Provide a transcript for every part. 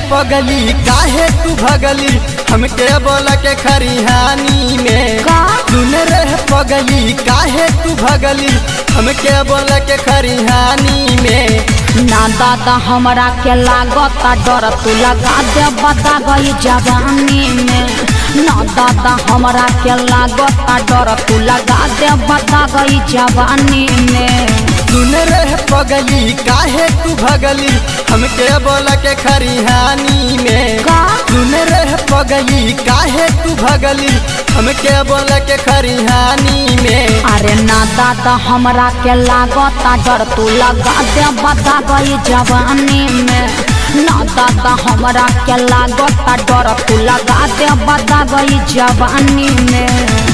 पगली काहे तू भगली हमके बोल के खरिहानी में का? सुन रहे पगली काहे तू भगली हमके बोल के खरिहानी में ना दादा हमरा के लागता डर तू लगा दे बता गई जवानी में ना दादा हमरा के लागता डर तू लगा दे बता गई जवानी में सुन रहे पगली काहे तू भगली हमके बोल के खरिहानी में का? सुन रहे पगली काहे तू भगली हमके बोल के खरिहानी में अरे ना दादा हमरा के लागता डर तू लगा दे बता गई जवानी में ना दादा हमरा के लागता डर तू लगा दे बता गई जवानी में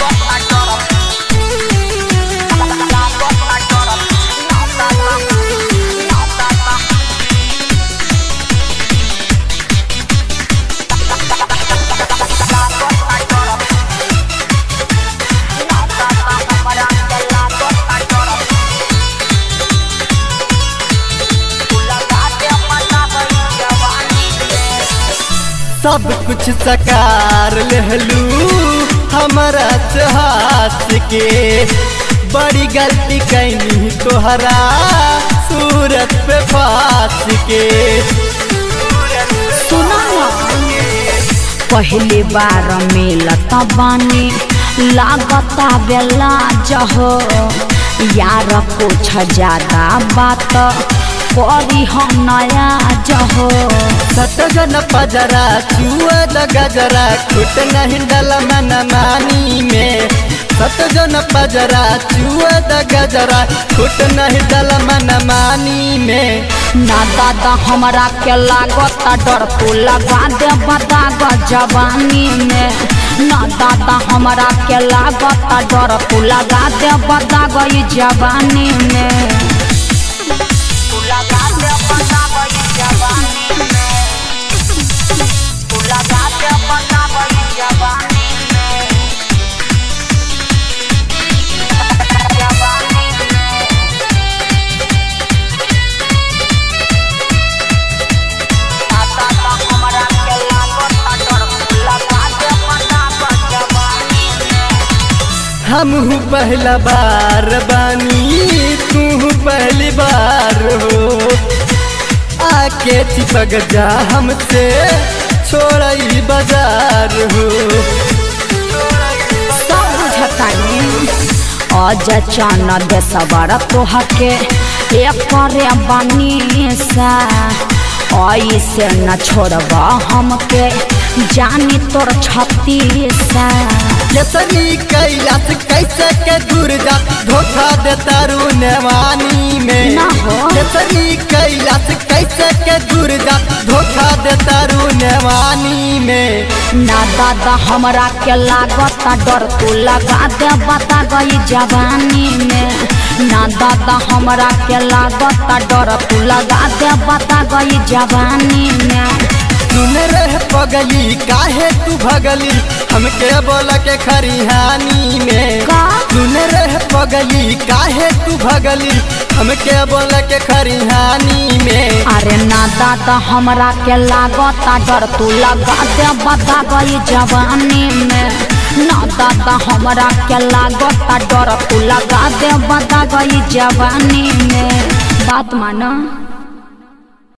सब कुछ सकार लहलू हमारा चाहत के बड़ी गलती कैनी तोहरा सूरत पे फास के सुना पहली बार मिलत बानी लागता बेला जहो यार कुछ ज्यादा बात करी हम नया जहो सटजन पजरा चुआ गजरा खुट नहीं डल मन मानी में सटजन पजरा चुआ गजरा खुट नहीं डल मन मानी में ना दादा हमरा के लागता डर तू लगा दे बता ग जवानी में ना दादा हमरा के लागता डर तू लगा दे बता गई जवानी में तू लगा दे बता गई जवानी में तू लगा दे बता गई जवानी में जवानी में हम पहला बार बानी तू पहली बार हो आके चिपक जा हमसे छोड़ई बाजार हो सब बुझतानी अज चन देसबर तोहके एकरे बनी सा ऐसे न छोड़ब हमके जानी तोर छत्तीसा केसरी कैलाश कैसे के दूर जा धोखा दे तारू नेवानी में ना हो। केसरी कैलाश कैसे के दूर जा धोखा दे तारू नेवानी में ना दादा हमरा के लागत डर तू लगा दे बता गई जवानी में ना दादा हमरा के लागत डर तू लगा दे बता गई जवानी में सुन रहे पगली काहे तू भगली हमके बोल के खरिहानी में का? सुन रहे पगली काहे तू भगली हमके बोल के खरिहानी में अरे ना दादा हमरा के लागत डर तू लगा दे बता गई जवानी में ना दादा हमरा के लागत डर तू लगा दे बता गई जवानी में बात माना